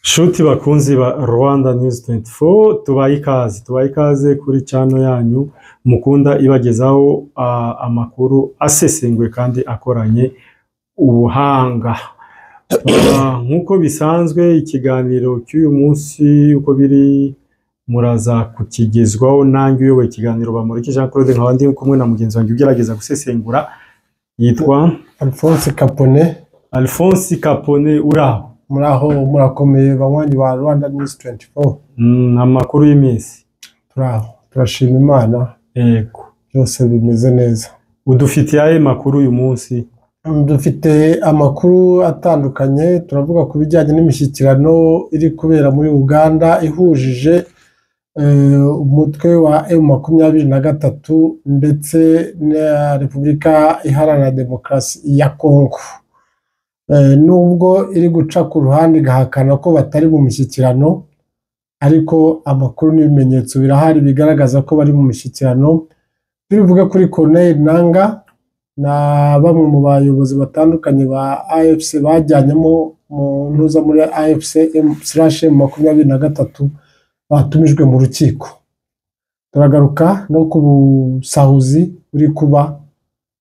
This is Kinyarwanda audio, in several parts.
Shuti bakunzi ba Rwanda News 24 tubaye ikaze tubaye ikaze kuri channel yanyu mukunda ibagezaho ah, amakuru asesenguye kandi akoranye ubuhanga Ah, nk'uko bisanzwe ikiganiro cy'uyu munsi uko biri muraza kukigezwaho nanjye uyoboye ikiganiro bamuriki Jean Claude nkaba ndi kumwe na mugenzi wanjye ugerageza gusesengura yitwa Alphonse Kapone Alphonse Capone uraho muraho murakomeye banywanyi ba Rwanda News 24 Mm, amakuru y'iminsi turaho turashima Imana yego byose bimeze neza udufitiye ayo makuru uyu munsi Mm, dufite amakuru atandukanye turavuga ku bijyanye n'imishyikirano iri kubera muri Uganda ihujije eh, umutwe wa M makumyabiri na gatatu ndetse na Repubulika Iharanira Demokarasi ya Kongo Eh, nubwo iri guca ku ruhande igahakana ko batari mu mishyikirano ariko amakuru n'ibimenyetso birahari bigaragaza ko bari mu mishyikirano turivuge kuri Corneille Nanga na bamwe mu bayobozi batandukanye ba AFC bajyanyemo mu ntuza muri AFC M makumyabiri na gatatu batumijwe mu rukiko turagaruka no ku busahuzi buri kuba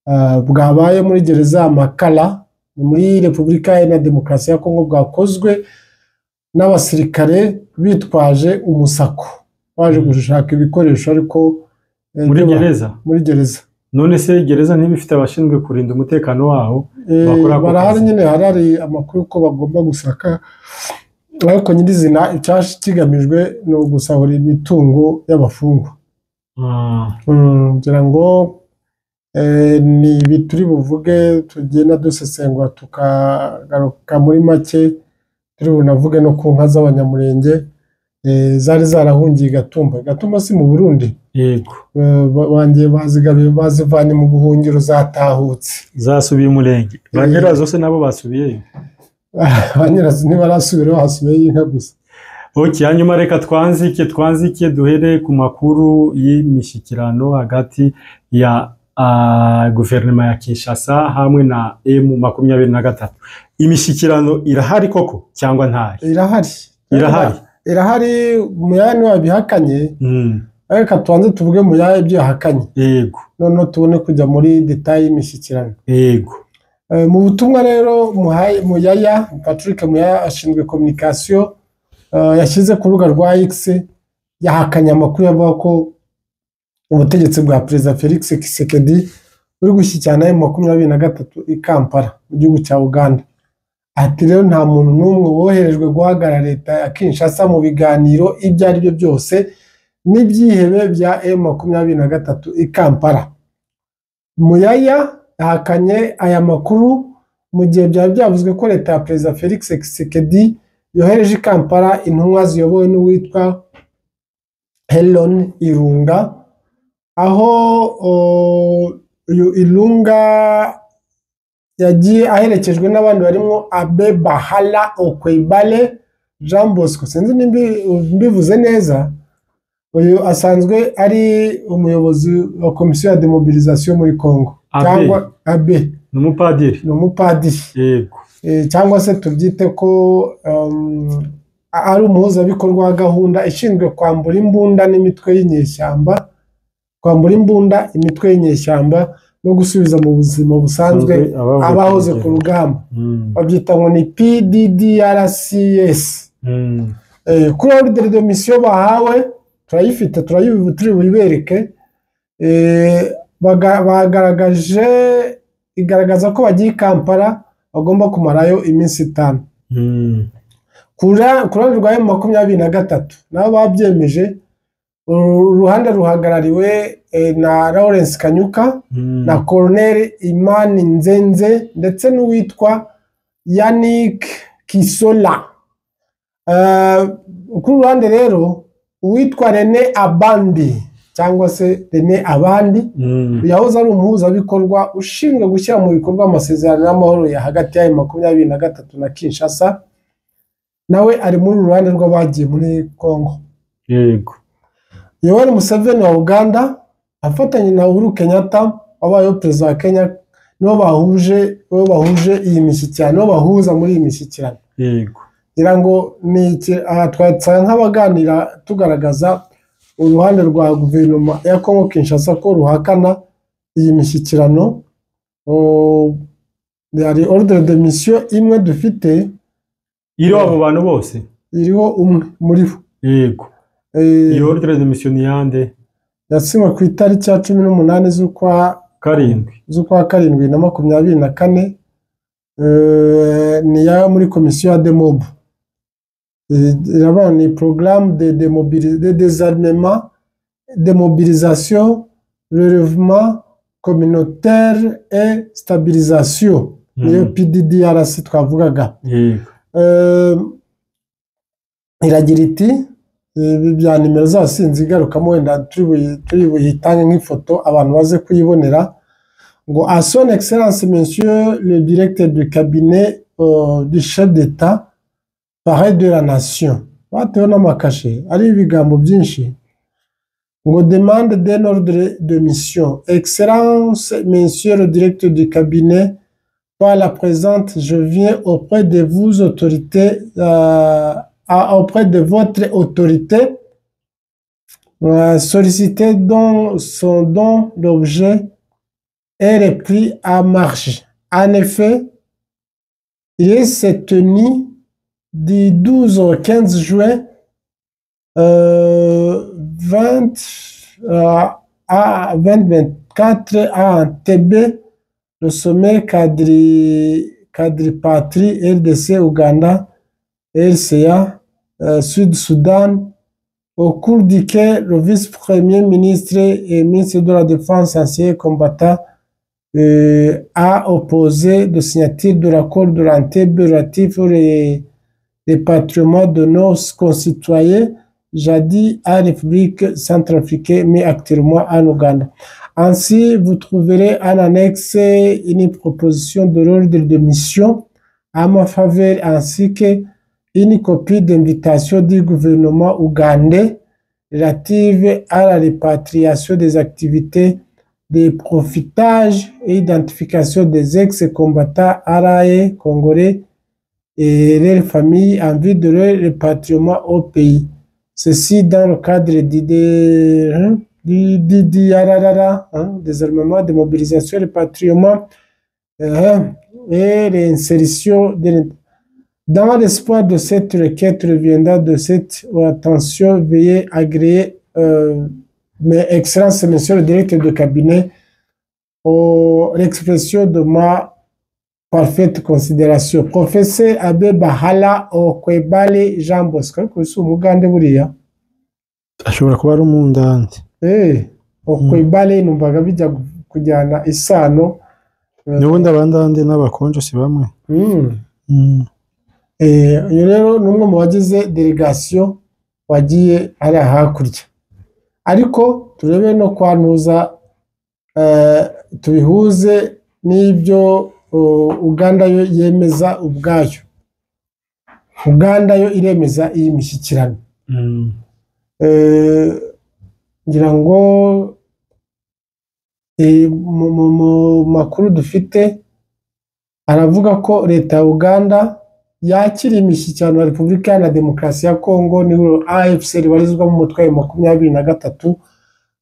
ah, bwabaye muri gereza ya Makala ni muri Repubulika Iharanira Demokarasi ya Kongo bwakozwe n'abasirikare bitwaje umusako baje gushaka ibikoresho ariko eh, muri byo ba- gereza muri gereza none se gereza ntibifite abashinzwe kurinda umutekano waho Eh, Bakora ako barahari kazi. nyine harari amakuru ko bagomba gusaka ariko nyirizina icyashi kigamijwe ni ugusahura imitungo y'abafungwa Ah, Mm, ngira ngo eh, ni ibi turi buvuge tugenda dusesengura tukagaruka muri make turi bunavuge no ku nka z'abanyamurenge eh, zari zarahungiye i Gatumba I Gatumba si mu Burundi yego Eh, ba- bongeye bazigabiye bazivanye mu buhungiro zatahutse zasubiye umurenge Eh. ba nyirazo se nabo basubiyeyo ba nyirazo ntibarasubira hasigaye inka gusa ok hanyuma reka twanzike twanzike duhere ku makuru y'imishyikirano hagati ya ah, guverinoma ya Kinshasa hamwe na M makumyabiri na gatatu imishyikirano irahari koko cyangwa ntayo irahari irahari irahari muyaya niwe wabihakanye Mm, reka tubanze tuvuge muyaya ibyo yahakanye yego noneho tubone kujya muri detayi y'imishyikirano yego Eh, mu butumwa rero Muhaye- muyaya patrick muyaya ashinzwe kominikasiyo eh, yashyize ku rubuga rwa x yahakanye amakuru avuga ko ubutegetsi bwa perezida felix kisekedi buri gushyikirana na makumyabiri na gatatu i kampala mu gihugu cya uganda ati rero nta muntu n'umwe woherejwe guhagarara leta ya kinshasa mu biganiro ibyo ari byo byose n'ibyihebe bya m makumyabiri na gatatu i kampala muyaya yahakanye aya makuru mu gihe byari byavuzwe ko leta ya perezida felix kisekedi yohereje i kampala intumwa ziyobowe n'uwitwa helen irunga aho o, uyu irunga yagiye aherekejwe n'abandi barimo abe bahala okwebale jean bosco sinzi nimba mbivuze neza uyu asanzwe ari umuyobozi wa komisiyo ya demobilisation muri congo Abe. cyangwa abe ni umupadiri ni umupadiri yego Eh, cyangwa se tubyite ko um, a- ari umuhuzabikorwa wa gahunda ishinzwe kwambura imbunda n'imitwe y'inyeshyamba kwambura imbunda imitwe y'inyeshyamba no gusubiza mu buzima busanzwe abavuye abahoze ku rugendo. rugamba Mm, babyita ngo ni PDDRCS mm, Eh, kuri ordre de mission bahawe turayifite turayibu turi buyibereke Eh, baga- bagaragaje igaragaza ko bagiye i Kampala bagomba kumarayo iminsi itanu mm. ku ra- ku ruhande rwa M makumyabiri na gatatu nabo babyemeje uru ruhande ruhagarariwe eh, na Lawrence Kanyuka Mm. na Colonel Imani Nzenze ndetse n'uwitwa Yannick Kisola. Eh, Kuri ruhande rero uwitwa Rene Abandi cyangwa se Rene Abandi Mm. yahoze ari umuhuzabikorwa ushinzwe gushyira mu bikorwa amasezerano y'amahoro ya hagati y'ayo makumyabiri na gatatu na Kinshasa nawe ari muri uru ruhande rw'abagiye muri Congo. yego Yoweri Museveni wa Uganda afatanye na Uhuru Kenyatta wabayeho perezida wa Kenya nibo bahuje nibo bahuje iyi mishyikirano nibo bahuza muri iyi mishyikirano yego ngira ngo ni iki aha twasanga nk'abaganira tugaragaza uruhande rwa guverinoma ya Congo Kinshasa ko ruhakana iyi mishyikirano o- hari ordre de mission imwe dufite iriho abo bantu bose iriho umwe muri bo yego Eh, iyo ordre de mission ni yande yasinywe ku itariki ya cumi n'umunani z'ukwa karindwi z'ukwa karindwi na makumyabiri na kane eh, ni iya muri komisiyo ya demob Eh, iravuga ni porogaramu de demobili- de dezarmema demobilisation relevement communautaire et stabilisation niyo Mhm. pddrc twavugaga yego Eh, iragira iti ibi bya nimero zose sinzi igarukamo wenda turi buyi- turi buyitange nk'ifoto abantu baze kuyibonera ngo a son excellence monsieur le directeur du cabinet euh, du chef d'état parrain de la nation batewe n'amakashe ari ibigambo byinshi ngo demande d'un ordre de mission excellence monsieur le directeur du cabinet par la présente, je viens auprès de vous autorités, euh, à- auprès de votre autorité, euh, solliciter dont son don l'objet et les prix à marche. En effet, il s'est tenu du 12 au 15 juin euh, 20, euh, à 2024 à Entebbe, le sommet quadri, quadripatrie RDC Ouganda RCA euh, Sud-Soudan au cours duquel le vice-premier ministre et ministre de la Défense ancien combattant euh, a opposé de signature de l'accord de l'Entebbe relatif au ré- répatriement de nos concitoyens jadis à République centrafricaine mais actuellement en Ouganda. Ainsi, vous trouverez en annexe une proposition de l'ordre de mission à ma faveur ainsi que une copie d'invitation du gouvernement ougandais relative à la répatriation des activités de profitage et identification des ex-combattants arabe congolais et leurs familles en vue de leur répatriement au pays. Ceci dans le cadre d'idées hein, du du- du RRRA, hein, des armements de mobilisation, répatriement euh, et réinsertion. de l'in- Dans l'espoir de cette requête reviendra de cette attention, veuillez agréer, euh, mes excellences, monsieur le directeur de cabinet, au- l'expression de ma parfaite considération. Professeur Abe Bahala Okwebale Jean Bosco, ariko uyu si umugande buriya. ashobora kuba ari umundande Eh, okwebale numvaga bijya gu- kujyana isano. Eh, n'ubundi abandande n'abakonjo si bamwe mm. Eh, uyu rero ni umwe mu bagize delegation wagiye hariya hakurya. Ariko turebe no kwantuza eh, tubihuze n'ibyo oh, Uganda yo yemeza ubwayo. Uganda yo iremeza iyi mishyikirano. Mm. Eh, ngira ngo eh, mu mu- mu makuru dufite aravuga ko leta ya uganda yakira imishyikirano ya repubulika iharanira demokarasi ya kongo n'ihuriro afc ribarizwamo umutwe wa makumyabiri na gatatu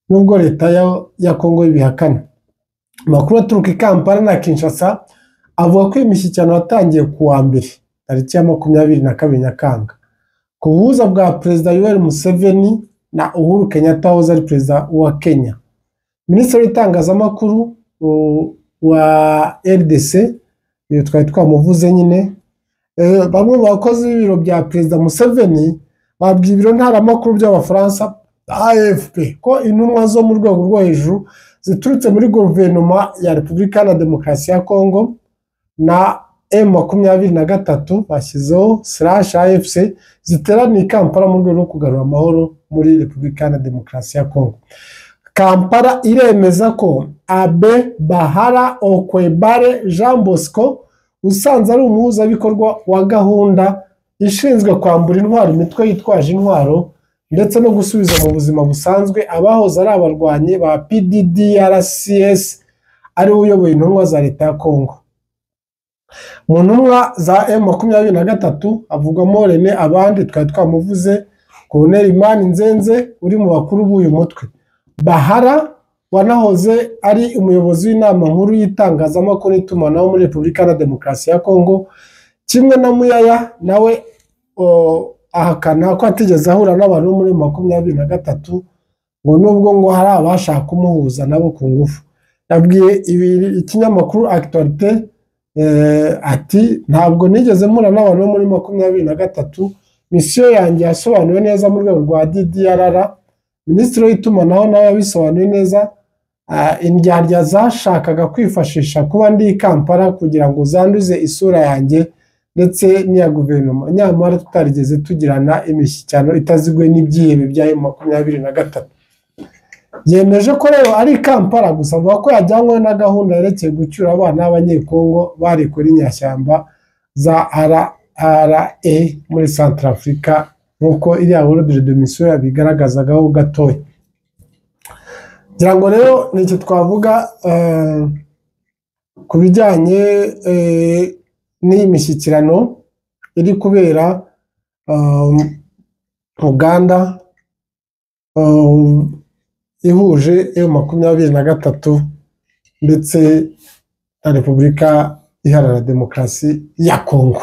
nubwo leta ya, ya kongo y'ibihakana amakuru aturuka i kampala na kinshasa avuga ko iyi mishyikirano yatangiye ku wa mbere tariki ya makumyabiri na kabiri nyakanga ku buhuza bwa perezida yoweri museveni na uhuru kenyatta wahoze ari perezida wa kenya minisitiri w'itangazamakuru u- wa rdc uyu twari twamuvuze nyine Eh, bamwe mu bakozi b'ibiro bya perezida museveni babwiye ibiro ntaramakuru by'abafaransa afp ko intumwa zo mu rwego rwo hejuru ziturutse muri guverinoma ya repubulika iharanira demokarasi ya kongo na m makumyabiri na gatatu bashyizeho slash afc ziteraniye i kampala mu rwego rwo kugarura amahoro muri repubulika iharanira demokarasi ya kongo kampala iremeza ko abe bahara okwebare jean bosco usanze ari umuhuzabikorwa wa gahunda ishinzwe kwambura intwaro imitwe yitwaje intwaro ndetse no gusubiza mu buzima busanzwe abahoze ari abarwanyi ba pddrcs ariwe uyoboye intumwa za leta ya kongo mu ntumwa za emu makumyabiri na gatatu havugwamo rene abandi twari twamuvuze koloneli imani nzenze uri mu bakuru b'uyu mutwe bahara wanahoze ari umuyobozi w'inama nkuru y'itangazamakuru n'itumanaho muri repubulika iharanira demokarasi ya kongo kimwe na muyaya nawe ahakana ko atigeze ahura n'abantu bo muri makumyabiri na gatatu ngo nubwo ngo hari abashaka kumuhuza nabo ku ngufu yabwiye ikinyamakuru akitorite ati ntabwo nigeze mpura n'abantu bo muri makumyabiri na gatatu misiyo yanjye yasobanuwe neza mu rwego rwa ddrr minisitiri w'itumanaho nawe yabisobanuye neza indyarya zashakaga kwifashisha kuba ndi i kampala kugira ngo zanduze isura yanjye ndetse n'iya guverinoma nyamara tutarigeze tugirana imishyikirano itaziguye n'ibyihebe bya makumyabiri na gatatu yemeje ko rero ari i kampala gusa avuga ko yajyanywe na gahunda yerekeye gucyura abana b'abanyekongo barekura inyashyamba za rra muri santarafurika nk'uko iriya worodi domisiyo yabigaragazagaho gatoya ngira ngo rero ni icyo twavuga ku bijyanye n'iyi mishyikirano iri kubera uganda ihuje eyo makumyabiri na gatatu ndetse na repubulika iharanira demokarasi ya kongo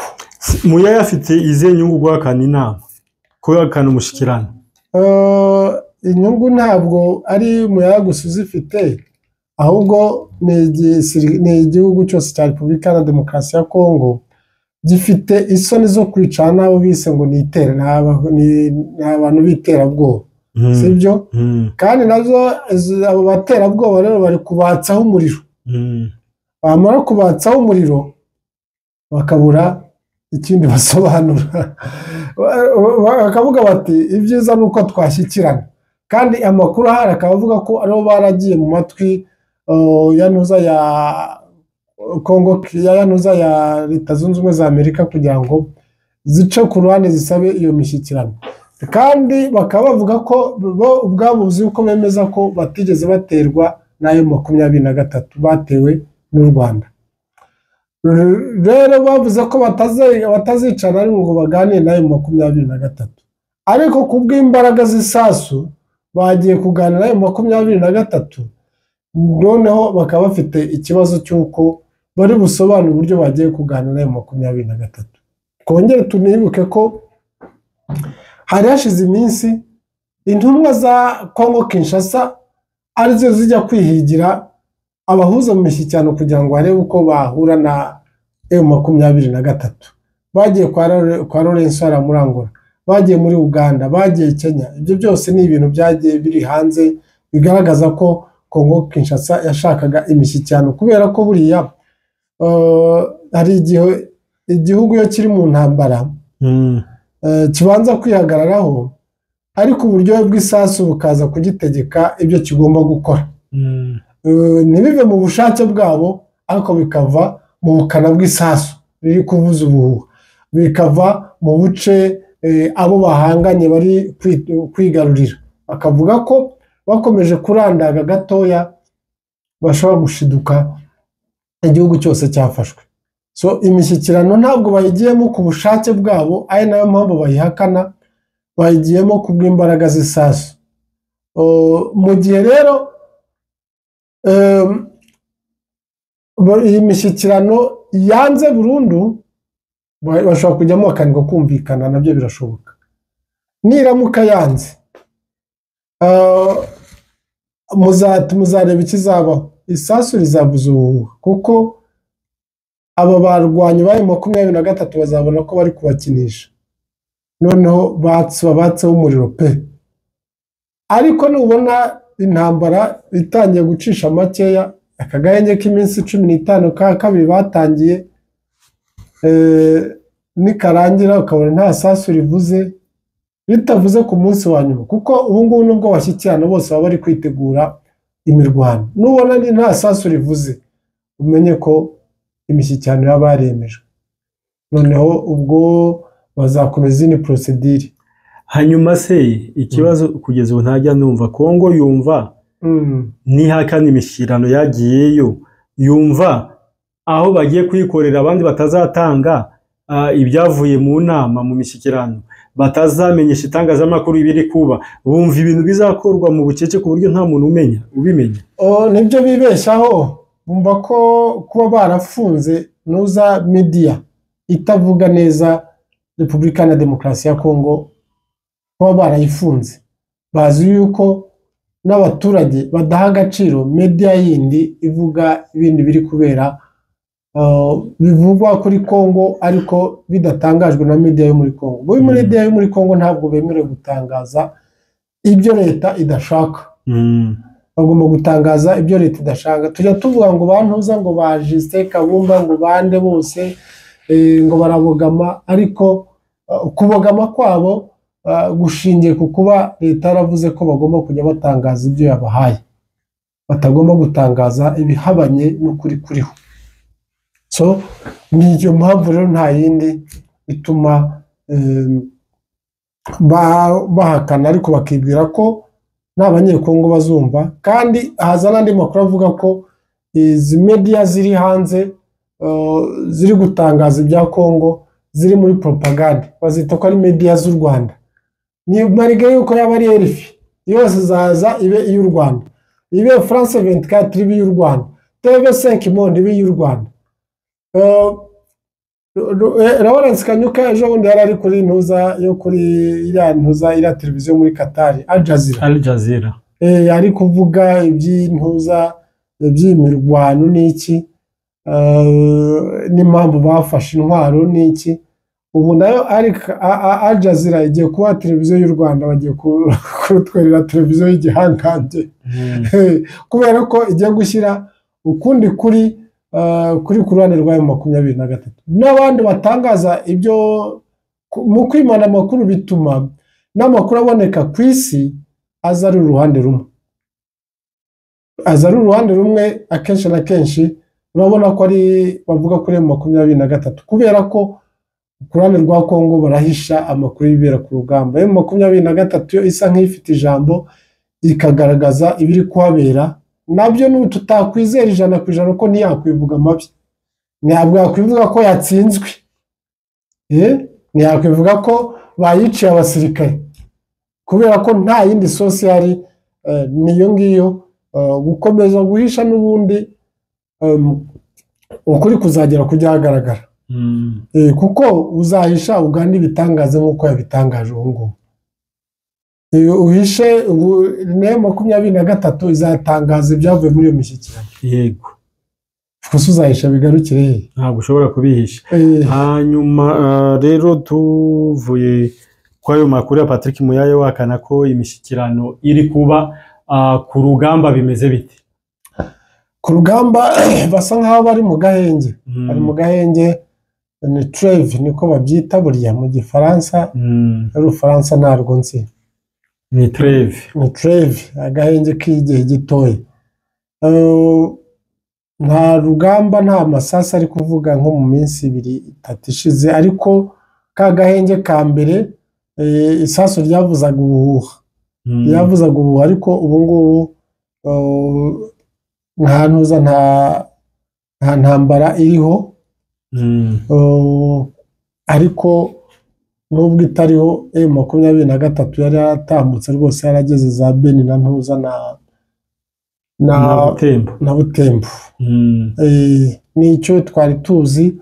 muyaya afite izihe nyungu guhakana inama guhakana umushyikirano inyungu ntabwo ari muyaya gusa uzifite ahubwo ni igihugu cyose cya repubulika iharanira demokarasi ya kongo gifite isoni zo kwicara n'abo bise ngo ni abantu b'iterabwoba sibyo kandi nazo abo baterabwoba rero bari kubatsaho umuriro bamara kubatsaho umuriro bakabura ikindi basobanura bakavuga bati ibyiza ni uko twashyikirana kandi amakuru ahari akaba avuga ko aribo baragiye mu matwi ya ntuza ya kongo ya ntuza ya leta zunze ubumwe za amerika kugira ngo zice ku ruhande zisabe iyo mishyikirano kandi bakaba bavuga ko bo ubwabo uzi ko bemeza ko batigeze baterwa n'ayo makumyabiri na gatatu batewe n'u rwanda rero bavuze ko batazicara ari ngo baganire n'ayo makumyabiri na gatatu ariko ku bw'imbaraga z'isasu bagiye kuganira ayo makumyabiri na gatatu noneho bakaba bafite ikibazo cy'uko bari busobanure uburyo bagiye kuganira ayo makumyabiri na gatatu twongere tunibuke ko hari hashize iminsi intumwa za kongo kinshasa arizo zijya kwihigira abahuza mu mishyikirano kugira ngo barebe uko bahura na emu makumyabiri na gatatu bagiye kwa Lawrence haramurangura bagiye muri uganda bagiye kenya ibyo byose ni ibintu byagiye biri hanze bigaragaza ko kongo kinshasa yashakaga imishyikirano kubera ko buriya hari igihe igihugu iyo kiri mu ntambara kibanza kwihagararaho ariko uburyohe bw'isasu bukaza kugitegeka ibyo kigomba gukora ntibive mu bushake bwabo ariko bikava mu bukana bw'isasu riri kuvuza ubuhuha bikava mu buce abo bahanganye bari kwigarurira bakavuga ko bakomeje kurandaga gatoya bashobora gushiduka igihugu cyose cyafashwe so imishyikirano ntabwo bayigiyemo ku bushake bwabo ari nayo mpamvu bayihakana bayigiyemo ku bw'imbaraga z'isasu mu gihe rero iyi mishyikirano yanze burundu bashobora kujyamo bakanirwa kumvikana nabyo birashoboka niramuka yanze muzareba ikizabaho isasu rizabuza ubuhuha kuko aba barwanyi bari makumyabiri na gatatu bazabona ko bari kubakinisha noneho babatseho umuriro pe ariko nubona intambara itangiye gucisha makeya aka gahenge k'iminsi cumi n'itanu ka kabiri batangiye nikarangira ukabona nta sasu rivuze ritavuze ku munsi wa nyuma kuko ubungubu nubwo bashyikirana bose baba bari kwitegura imirwano nubona nta sasu rivuze umenye ko imishyikirano yaba yaremejwe noneho ubwo bazakomeza izindi porosedire hanyuma se ikibazo kugeza ubu ntajya numva kongo yumva nihakana imishyikirano yagiyeyo yumva aho bagiye kwikorera abandi batazatanga ah, ibyavuye mu nama mu mishyikirano batazamenyesha itangazamakuru ibiri kuba bumva ibintu bizakorwa mu bucece ku buryo nta muntu umenya ubimenya Oh, nibyo bibeshaho bumva ko kuba barafunze nuza media itavuga neza repubulika na demokarasi ya kongo kuba barayifunze bazi yuko n'abaturage badaha agaciro media yindi ivuga ibindi biri kubera uh, bivugwa kuri kongo ariko bidatangajwe na media yo muri kongo bo muri Mm. media yo muri kongo ntabwo bemerewe gutangaza ibyo leta idashaka Mm, bagomba gutangaza ibyo leta idashaka tujya tuvuga ngo bantuza ngo ba Justin Kabumba ngo bande bose eh, ngo barabogama ariko eh, kubogama kwabo eh, gushingiye ku kuba leta yaravuze ko bagomba kujya batangaza ibyo yabahaye batagomba gutangaza ibihabanye n'ukuri kuriho so ni iyo mpamvu rero nta yindi ituma eh, ba- bahakana ariko bakibwira ko n'abanyekongo bazumva kandi haza n'andi makuru avuga ko izi media ziri hanze eh, ziri gutangaza ibya Kongo ziri muri propaganda bazita ko ari media z'u Rwanda ni mariga yuko yaba ari RFI yose zaza ibe iy'u Rwanda ibe France 24 ibe iy'u Rwanda TV5 Monde ibe iy'u Rwanda Eh, Ru- Ru- eh, Lawrence Kanyuka ejo bundi yari ari kuri ntuza yo kuri iriya ntuza iriya televiziyo muri Katari Al Jazeera Al Jazeera eh, ari kuvuga iby'intuza iby'imirwano n'iki eh, n'impamvu bafashe intwaro n'iki ubu nayo ariko A- A- Al Jazeera igiye kuba televiziyo y'u Rwanda bagiye ku- kutwerera televiziyo y'igihangange Mm. kubera ko igiye gushyira ukundi kuri eh, kuri ku ruhande rwa makumyabiri na gatatu n'abandi batangaza ibyo ku- mu kwimana amakuru bituma n'amakuru aboneka ku isi aza ari uruhande rumwe aza ari uruhande rumwe akenshi na kenshi urabona ko ari bavuga kuri ayo makumyabiri na gatatu kubera ko ku ruhande rwa kongo barahisha amakuru y'ibibera ku rugamba ayo makumyabiri na gatatu yo isa nk'ifite ijambo ikagaragaza ibiri kuhabera nabyo n'ubu tutakwizera ijana ku ijana ko ntiyakwivuga amabi ntabwo yakwivuga ko yatsinzwe eh? ntiyakwivuga ko bayiciye abasirikare kubera ko nta yindi sosi yari eh, niyo ngiyo eh, gukomeza guhisha n'ubundi em, ukuri kuzagera kujya hagaragara Mm. Eh, kuko uzahisha ugana ibitangaza nk'uko yabitangaje ubu ngubu Eh, uhishe ubu- ne makumyabiri na gatatu izatangaza ibyavuye muri iyo mishyikirano yego gusa uzahisha bigarukire hehe ntabwo ushobora kubihisha Eh, hanyuma ah, rero tuvuye kuri ayo makuru ya patrick muyaye wakana ko imishyikirano iri kuba ah, ku rugamba bimeze bite ku rugamba basa nk'aho bari mu gahenge Mm, bari mu gahenge ni treve niko babyita buriya mu gifaransa mm, n'urufaransa ntarwo nzi ni treve ni treve agahenge k'igihe gitoya Eh, nta rugamba nta masasu ari kuvuga nko mu minsi ibiri itatu ishize ariko ka gahenge ka mbere eh, isasu ryavuzaga ubuhuha Mm, ryavuzaga ubuhuha ariko ubu ngubu eh, nta ntuza nta nta ntambara iriho mm, Uh, ariko nubwo itariho e makumyabiri na gatatu yari yaratambutse rwose yarageze za beni na ntuza na na na butembo na butembo Mm, Eh, nicyo twari tuzi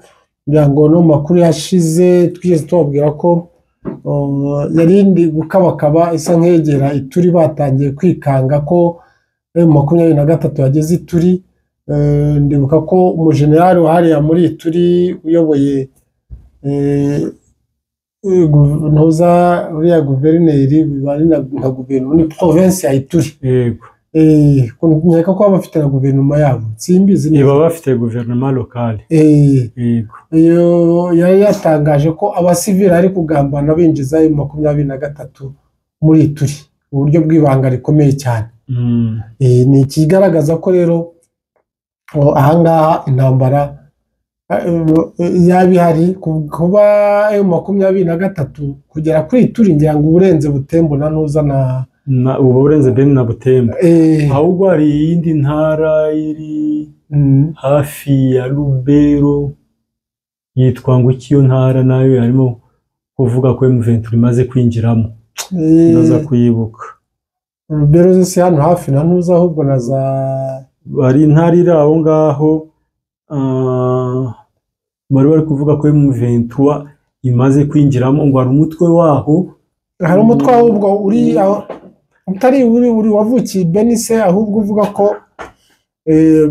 kugira ngo no mu makuru yashize twigeze tubabwira ko uh, yari indi gukabakaba isa nkegera ituri batangiye kwikanga ko eh, makumyabiri na gatatu yageze ituri Eh, ndibuka ko umujenerali wahariya muri ituri uyoboye eh, eh, gu- ntuza uriya guverineri bari na na guverinoma ni provinsi ya ituri yego Eh, nkeka ko baba bafite na guverinoma yabo simbizi neza. iba bafite guverinoma lokale Eh, yego iyo yari yatangaje ko abasivili ari kugambana binjiza ayo makumyabiri na gatatu muri turi uburyo bw'ibanga rikomeye cyane Mm, Eh, ni ikigaragaza ko rero oh, ahangaha intambara eh, yaba ihari ku- kuba ayo makumyabiri na gatatu kugera kuri turi ngira ngo uburenze butembo na ntuza na na- ubu burenze Beni na Butembo Eh, ahubwo hari iyindi ntara iri mm, hafi ya Lubero yitwa ngo iki iyo ntara nayo yarimo kuvuga ko M23 imaze kwinjiramo eh, ndaza kuyibuka Rubero zo si hano hafi na ntuza ahubwo na za bari intara iri aho ngaho ah, bari bari kuvuga ko M23 imaze kwinjiramo ngo hari umutwe waho hari umutwe ahubwo uri aho utari uri uri wavukiye i benise ahubwo uvuga ko eh,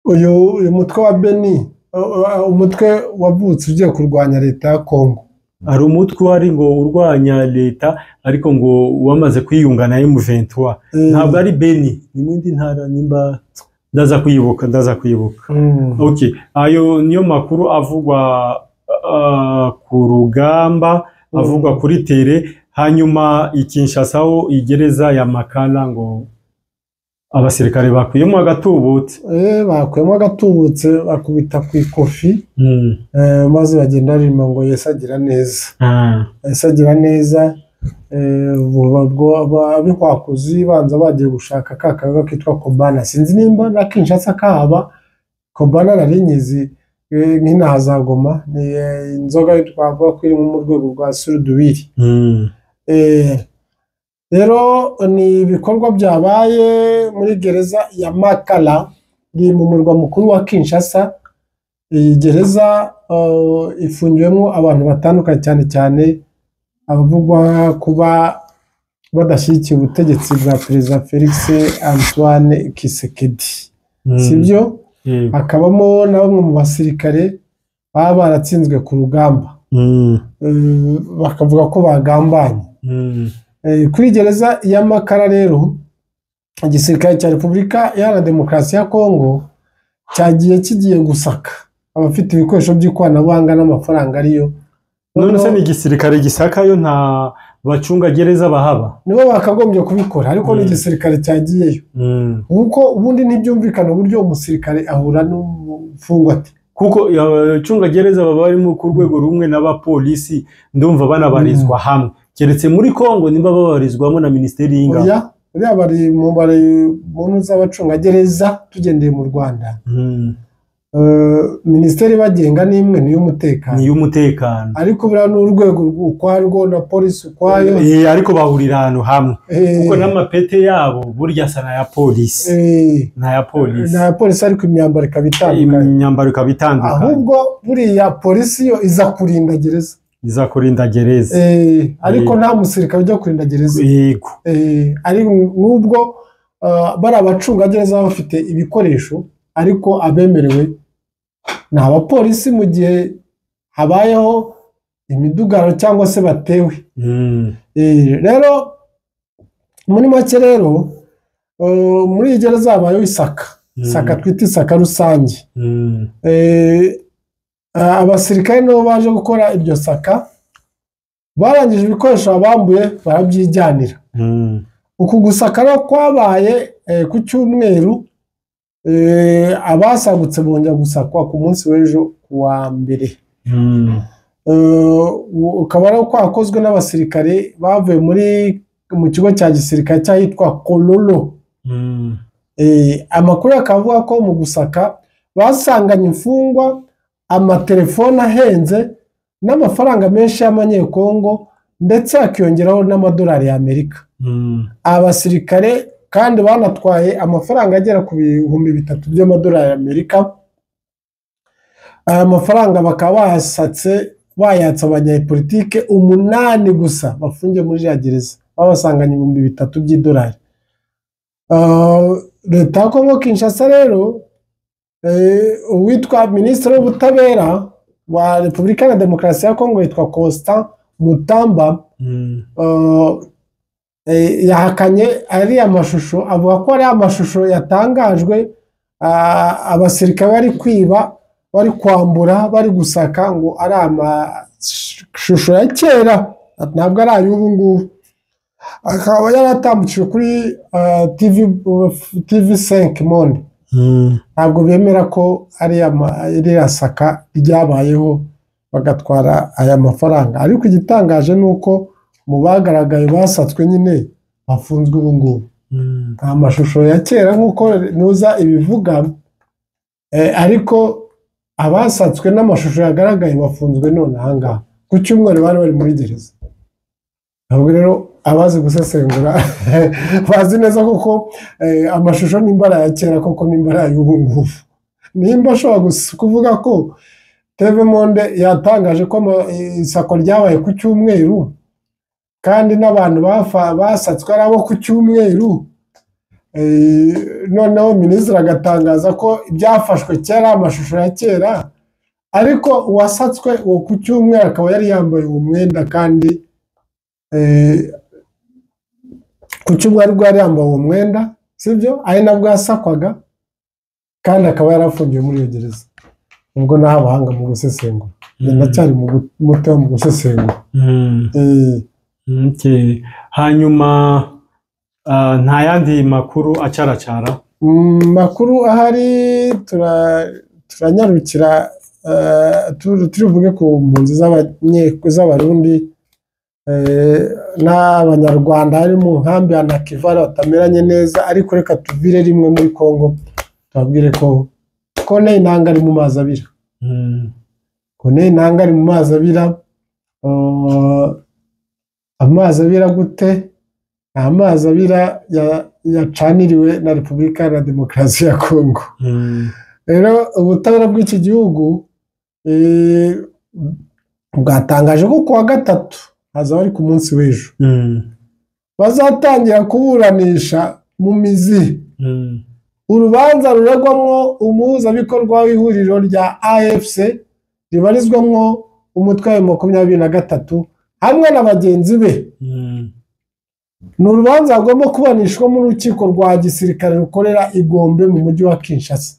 uyu uyu mutwe wa beni eh, eh, umutwe wavutse ugiye kurwanya leta ya kongo hari umutwe wari ngo urwanya leta ariko ngo wamaze kwiyunga na M23 Eh, ntabwo ari Beni ni mu yindi ntara nimba ndaza kuyibuka ndaza kuyibuka mm, Okay. ayo niyo makuru avugwa ah, ku rugamba Mm. avugwa kuri tere hanyuma ikinshasa ho igereza ya makala ngo abasirikare bakuyemo agatubutse eh, bakuyemo agatubutse bakubita ku ikofi eh, maze bagenda barima ngo yesagira neza Ah. asagira neza eh, ubu babwo- aba- abihwakuzi banza bagiye gushaka ka kaga kitwa kobana sinzi nimba na kinshasa kahaba kobana nari nyizi eh, nk'inaha za goma ni eh, inzoga twavuga ko iri nko mu rwego rwa suruduwiri Mm. Eh, rero ni ibikorwa byabaye muri gereza ya makala iri mu murwa mukuru wa kinshasa iyi gereza eh, ifungiwemo abantu batandukanye cyane cyane abavugwa kuba badashyigikiye ubutegetsi bwa perezida felix antoine kisekedi Mm. sibyo Yego. hakabamo na bamwe mu basirikare baba baratsinzwe ku rugamba Mm. Eh, bakavuga ko bagambanye Mm. Eh, kuri gereza ya makara rero igisirikare cya repubulika iharanira demokarasi ya kongo cyagiye kigiye gusaka abafite ibikoresho by'ikoranabuhanga n'amafaranga ariyo none se Noneho ni igisirikare gisakayo nta bacungagereza bahaba nibo bakagombye kubikora ariko ni Mm. igisirikare cyagiyeyo Mm. kuko ubundi ntibyumvikana uburyo umusirikare ahura n'umufungwa ate kuko abacungagereza baba barimo ku rwego rumwe n'abapolisi ndumva banabarizwa hamwe keretse muri kongo nimba babarizwamo na minisiteri y'ingabo oya uriya bari mu bari mu ntu z'abacungagereza tugendeye mu rwanda Mm. Eh, minisiteri ibagenga ni imwe ni iy'umutekano ni iy'umutekano ariko buriya ni urwego ukwarwo na polisi ukwayo Eh, ariko bahurira ahantu hamwe Eh, kuko n'amapete yabo burya asa n'aya polisi eh, n'aya polisi na polisi ariko imyambaro ikaba itandukanye imyambaro ikaba itandukanye ahubwo buriya polisi yo iza kurinda gereza iza kurinda gereza Eh, ariko Eh. nta musirikare ujya kurinda gereza yego Eh, ari n'ubwo ah, bari abacungagereza baba bafite ibikoresho ariko abemerewe ni abapolisi mu gihe habayeho imidugararo cyangwa se batewe Mm. Eh, rero muri make rero eh, muri iyi gereza habayeho isaka Mm. isaka twita isaka rusange Mm. Eh, ah, abasirikare nabo baje gukora iryo saka barangije ibikoresho babambuye barabyijyanira Mm. uku gusaka rero kwabaye eh, ku cyumweru eh, abasagutse bongera gusakwa ku munsi w'ejo ku wa mbere Mm. Eh, ukaba ari kwakozwe n'abasirikare bavuye muri mu kigo cya gisirikare cy'ahitwa Kololo Mm. Eh, amakuru akaba avuga ko mu gusaka basanganye imfungwa amatelefone ahenze n'amafaranga menshi y'amanyekongo ndetse hakiyongeraho n'amadolari y'amerika Mm. abasirikare kandi banatwaye amafaranga agera ku bihumbi bitatu by'amadolari y'amerika aya mafaranga bakaba bayasatse bayatsa abanyapolitike umunani gusa bafungiye muri ya gereza babasanganye ibihumbi bitatu by'idolari Ah, leta ya kongo kinshasa rero eh, uwitwa minisitiri w'ubutabera wa repubulika na demokarasi ya kongo yitwa constant mutamba Mm. eh, yahakanye ariya mashusho avuga ko ari amashusho yatangajwe ah, abasirikare bari kwiba bari kwambura bari gusaka ngo ari amashusho ya kera ntabwo ari ay'ubu ngubu akaba yaratambukijwe kuri ah, TV TV 5 monde Mm. ntabwo bemera ko ari ama- iriya saka ryabayeho bagatwara aya mafaranga ariko igitangaje ni uko mu bagaragaye basatswe nyine bafunzwe ubu ngubu nta mashusho ya kera nk'uko ntuza ibivuga eh, ariko abasatswe n'amashusho yagaragaye bafunzwe none ahangaha ku cyumweru bari bari muri gereza ntabwo rero abazi gusesengura bazi neza koko eh, amashusho n'imbara ya kera koko n'imbara y'ubu ngubu nimba ashobora gus- kuvuga ko teve monde yatangaje ko ama- isako ryabaye ku cyumweru kandi n'abantu bafa- basatswe ari abo ku cyumweru Eh, noneho minisitiri agatangaza ko ibyafashwe kera amashusho ya kera ariko uwasatswe uwo ku cyumweru akaba yari yambaye uwo mwenda kandi eh, ku cyumweru bwo yari yambaye uwo mwenda sibyo ari nabwo yasakwaga kandi akaba yarafungiwe muri iyo gereza ubwo nta abahanga mu gusesengura Njye ndacyari mu gu- muto mu gusesengura Mm. Eh, Okay. hanyuma ah, nta yandi makuru acaracara Mm, makuru ahari tura- turanyarukira eh, tu- turivuge ku mpunzi z'abanye- z'abarundi eh, n'abanyarwanda hari mu nkambi ya nakivara batameranye neza ariko reka tuvire rimwe muri congo tubabwire ko kone intanga ari mu mazi abira Mm. kone intanga ari mu mazi abira eh, amazi abira gute ni amazi abira ya- yacaniriwe na repubulika Iharanira demokarasi ya kongo Mm. rero ubutabera bw'iki gihugu eh, bwatangaje ko kuwa gatatu haza bari ku munsi w'ejo Mm. bazatangira kuburanisha mu mizi Mm. urubanza ruregwamo umuhuzabikorwa w'ihuriro rya afc ribarizwamwo umutwe wa makumyabiri na gatatu hamwe na bagenzi be Mm. ni urubanza rugomba kuburanishwamo urukiko rwa gisirikare rukorera i Gombe mu mujyi wa Kinshasa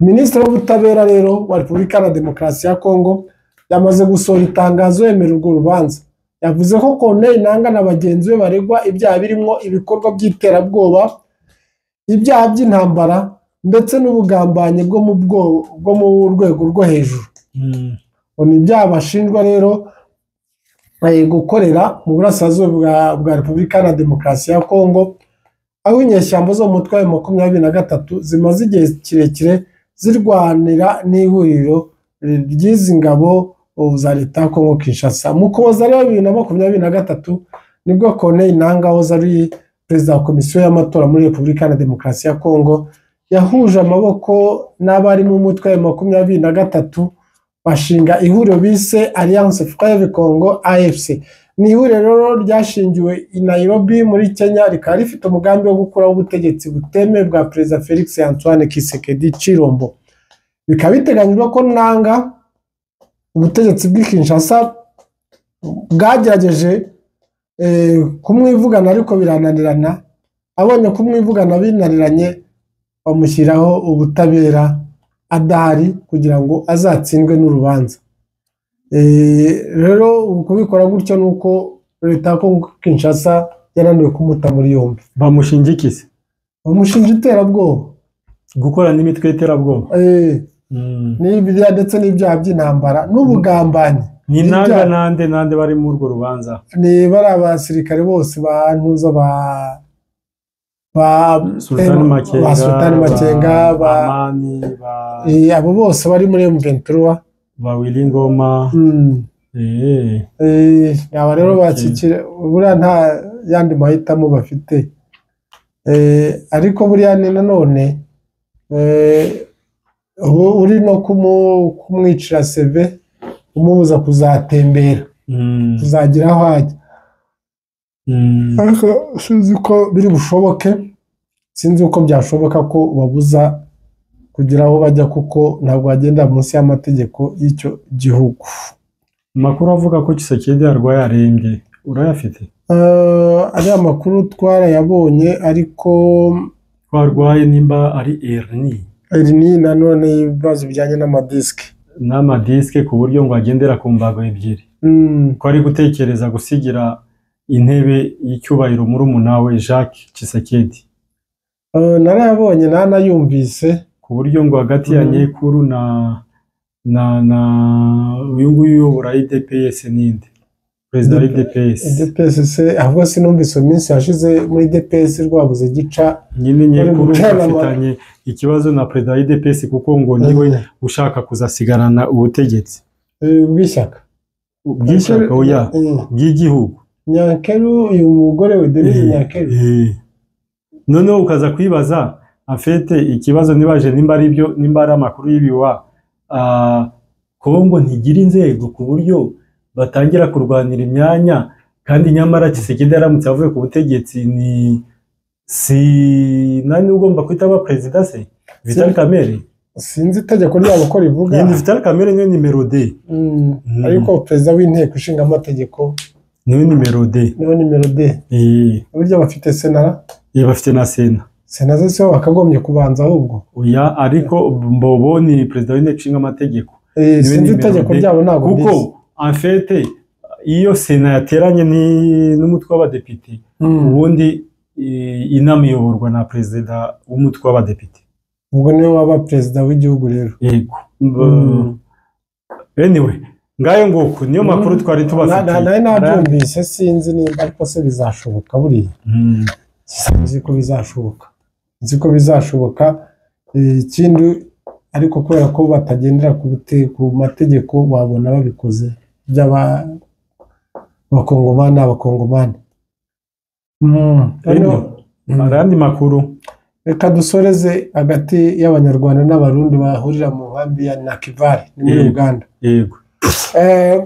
minisitiri w'ubutabera rero wa repubulika na demokarasi ya kongo yamaze gusohora itangazo yemera urwo rubanza yavuze ko Corneille Nanga na bagenzi be baregwa ibyaha birimo ibikorwa by'iterabwoba ibyaha by'intambara ndetse n'ubugambanyi bwo mu bwo- bwo mu rwego rwo hejuru Mm. ngo ni ibyaha bashinjwa rero eh, gukorera mu burasirazuba bwa, bwa repubulika na demokarasi ya kongo aho inyeshyamba zo mu mutwe wa makumyabiri na gatatu zimaze igihe kirekire zirwanira n'ihuriro ry'izi ngabo ubu za leta ya kongo kinshasa mu kuboza rero bibiri na makumyabiri na gatatu nibwo corneille nanga wahoze ari perezida wa komisiyo y'amatora muri repubulika na demokarasi ya kongo yahuje amaboko n'abari mu mutwe wa makumyabiri na gatatu bashinga ihuriro bise Alliance Frere Congo AFC ni ihuriro rero ryashingiwe i Nairobi muri Kenya rikaba rifite umugambi wo gukuraho ubutegetsi butemewe bwa Perezida Felix Antoine Tshisekedi Chilombo bikaba biteganyijwe ko nanga ubutegetsi bw'i Kinshasa bwagerageje eh, kumwivugana ariko birananirana abonye kumwivugana binaniranye bamushyiraho ubutabera adahari kugira ngo azatsindwe n'urubanza Eh, rero kubikora gutyo ni uko leta ya kongo kinshasa yananiwe kumuta muri yombi bamushinja iki se bamushinja iterabwoba gukora n'imitwe y'iterabwoba Eh, Mm. n'ibya ndetse n'ibyaha by'intambara n'ubugambanyi ni nanga Ibyaha- nande nande bari muri urwo rubanza ni bari abasirikare bose ba ntuza ba ba sultani makenga ba Sultani Makenga, ba amani ba, eh, abo bose bari muri M23 ba wili ngoma Mm. Eh. Eh, aba rero Okay. bakikira buriya nta yandi mahitamo bafite Eh, ariko buriya ni nanone eh, ubu uri no kumu- kumwicira seve umubuza kuzatembera Mm. kuzagira aho ajya Mm. ariko sinzi ko biri bushoboke sinzi uko byashoboka ko babuza kugira aho bajya kuko ntabwo bagenda munsi y'amategeko y'icyo gihugu amakuru avuga ko Kisekedi arwaye arembye urayafite Eh, ariya makuru twarayabonye ariko ko arwaye nimba ari erni iri ni nanone ibibazo bijyanye n'amadisike n'amadiske ku buryo ngo agendera ku mbago ebyiri Mm, ko ari gutekereza gusigira intebe y'icyubahiro murumuna we Jacques Kisekedi eh, narayabonye nanayumvise ku buryo ngo hagati ya Mhm. nyekuru na na na uyu nguyu uyobora IDPS n'indi perezida wa idps DPS se ahubwo sinumvise iyo minsi yashize muri DPS rwabuze gica nyine Bari nyekuru gucanama. afitanye ikibazo na perezida wa idps kuko ngo niwe ushaka kuzasigarana ubutegetsi eh, bw'ishyaka bw'ishyaka oya Mm. bw'igihugu nyankeru uyu mugore we denise nyankeru Eh. noneho ukaza kwibaza afete ikibazo nibaje nimba ari byo nimba ari amakuru y'ibiwa ah, kongo ntigira inzego ku buryo batangira kurwanira imyanya kandi nyamara kisekedi yaramutse avuye ku butegetsi ni si nani ugomba kwita aba perezida se vital kamere sinzi itegeko ryabo ko rivuga nyine vital kamere niyo nimero d Mm. Mm. ariko perezida w'inteko ishinga amategeko niyo nimero d niwe nimero de Eh, burya bafite sena eh, bafite na sena sena zose bakagombye kubanza ahubwo oya ariko mbobo ni perezida w'inteko ishinga amategeko Eh, Niwe sinzi nimero itegeko de. ryabo ntabwo kuko mbizi. en fait iyo sena yateranye ni- n'umutwe w'abadepite Mm. ubundi eh, inama iyoborwa na perezida w'umutwe w'abadepite ubwo niwe waba perezida w'igihugu rero yego Mm. anyway ngayo nguko niyo makuru twari Na- na- tubafitiye nari nabyumvise sinzi niba ariko se bizashoboka buriya Mm. nzi ko bizashoboka nzi ko bizashoboka Eh, ikindi ariko kubera ko batagendera ku bute- ku mategeko wabona babikoze by'aba abakongomani abakongomani Mm. Noneho- Mm. arandi makuru reka dusoreze hagati y'abanyarwanda n'abarundi bahurira mu nkambi ya nakivari ni muri Mm. uganda yego Eh,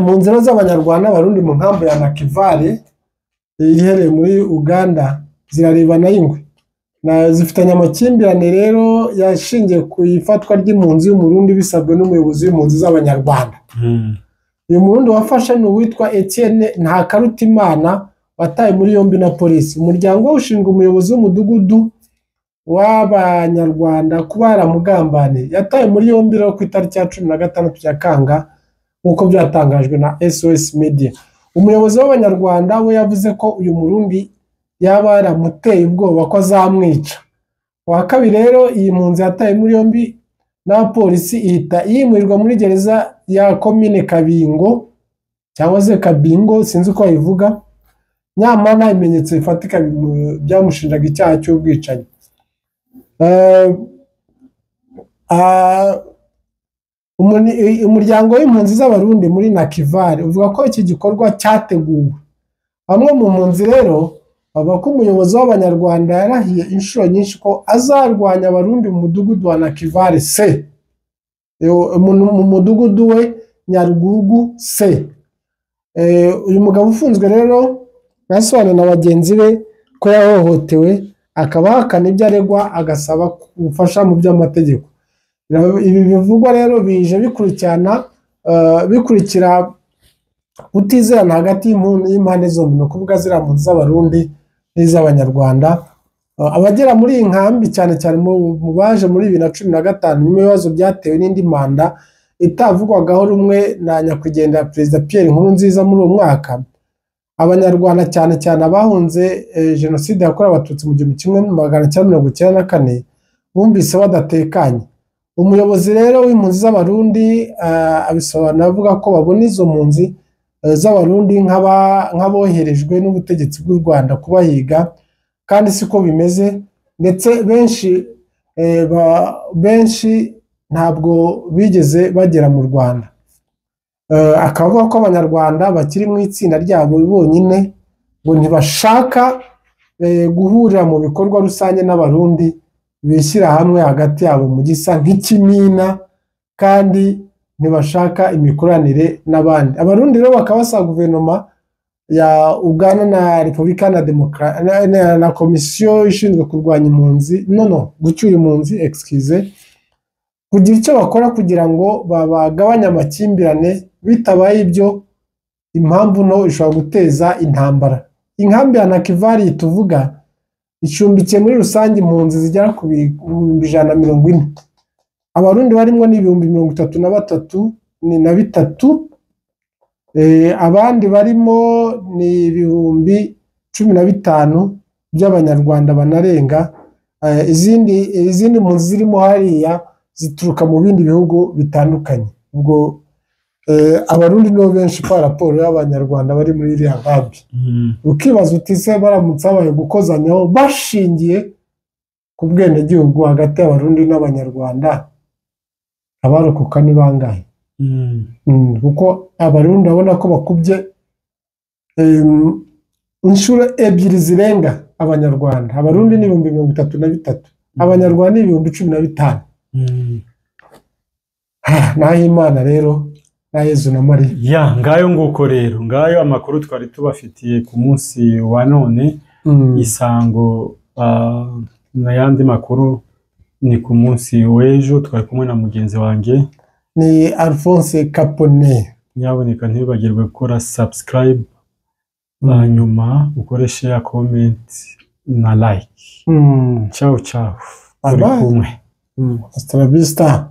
mu nzira z'abanyarwanda barundi mu nkambi ya nakivale iherereye muri uganda zirarebana y'ingwe Na- zifitanye amakimbirane rero yashingiye ku ifatwa ry'impunzi y'umurundi bisabwe n'umuyobozi w'impunzi z'abanyarwanda Mm. uyu murundi wafashe ni uwitwa etienne ntakarutimana wataye muri yombi na polisi umuryango we ushinzwe umuyobozi w'umudugudu w'abanyarwanda kuba yaramugambaniye yatawe muri yombi rero ku itariki ya cumi na gatandatu nyakanga nk'uko byatangajwe na sos media umuyobozi w'abanyarwanda we yavuze ko uyu murundi yaba yaramuteye ubwoba ko azamwica uwa kabiri rero iyi mpunzi yatawe muri yombi n'abapolisi ihita yimurirwa muri gereza ya komine kabingo cyangwa se kabingo sinzi uko bayivuga nyamara nta bimenyetso bifatika bimu- byamushinjaga icyaha cy'ubwicanyi Eh, ah, umuni- i- umuryango w'impunzi z'abarundi muri nakivari uvuga ko iki gikorwa cyateguwe bamwe mu mpunzi rero bavuga ko umuyobozi w'abanyarwanda yarahiye inshuro nyinshi ko azarwanya abarundi mu mudugudu wa nakivari se Yo- mu- mu mudugudu we nyarugugu se Eh, uyu mugabo ufunzwe rero yasobanuriye na bagenzi be ko yahohotewe akaba ahakana ibyo aregwa agasaba ubufasha mu by'amategeko Bira- ibi bivugwa rero bije bikurikirana eh, bikurikira kutizerana hagati y'impu- y'impande zombi ni ukuvuga ziriya mpunzi z'abarundi n'iz'abanyarwanda Eh, abagera muri iyi nkambi cyane cyane mu mu baje muri bibiri na cumi na gatanu nyuma y'ibibazo byatewe n'indi manda itavugwagaho rumwe na nyakwigendera perezida Pierre Nkurunziza muri uwo mwaka abanyarwanda cyane cyane abahunze eh, jenoside yakorewe abatutsi mu gihumbi kimwe magana cyenda mirongo icyenda na kane bumvise badatekanye umuyobozi rero w'impunzi z'abarundi eh, abisobanura avuga ko babona izo mpunzi eh, z'abarundi nk'aba- nk'aboherejwe n'ubutegetsi bw'u rwanda kubahiga kandi siko bimeze ndetse benshi eh, ba- benshi ntabwo bigeze bagera mu rwanda Eh, akaba avuga ko abanyarwanda bakiri mu itsinda ryabo bonyine ngo ntibashaka eh, guhurira mu bikorwa rusange n'abarundi bishyira hamwe hagati yabo mu gisa nk'ikimina kandi ntibashaka imikoranire n'abandi abarundi rero bakaba basaba guverinoma ya uganda na repubulika na Demokra- na- na- na komisiyo ishinzwe kurwanya impunzi no no gucyura impunzi excuse kugira icyo bakora kugira ngo bagabanye amakimbirane bitabaye ibyo impamvu nto ishobora guteza intambara inkambi ya nakivari tuvuga icumbikiye muri rusange impunzi zigera ku bihumbi ijana na mirongo ine abarundi barimo ni ibihumbi mirongo itatu na batatu ni na bitatu Eh, abandi barimo ni ibihumbi cumi na bitanu by'abanyarwanda banarenga Eh, izindi izindi mpunzi zirimo hariya zituruka mu bindi bihugu bitandukanye ubwo Eh, abarundi nibo benshi kwa raporo y'abanyarwanda bari muri iriya nkambi ukibaza uti ese baramutse habaye gukozanyaho bashingiye ku bwenegihugu hagati y'abarundi n'abanyarwanda abarokoka ni bangahe Mm, kuko abarundi urabona ko bakubye em, inshuro ebyiri zirenga abanyarwanda abarundi ni ibihumbi mirongo itatu na bitatu abanyarwanda ni ibihumbi cumi na bitanu Ah, naho imana rero na yezu na mariya ya ngayo nguko rero ngayo amakuru twari tubafitiye ku munsi wa none Mm, isango ah, n'ayandi makuru ni ku munsi w'ejo twari kumwe na mugenzi wanjye ni alphonse capone nyaboneka ntibibagirwe gukora subscribe Mm. hanyuma ukore share comment na like Mm, ciao ciao Bye uri bye. kumwe mm, hasta la vista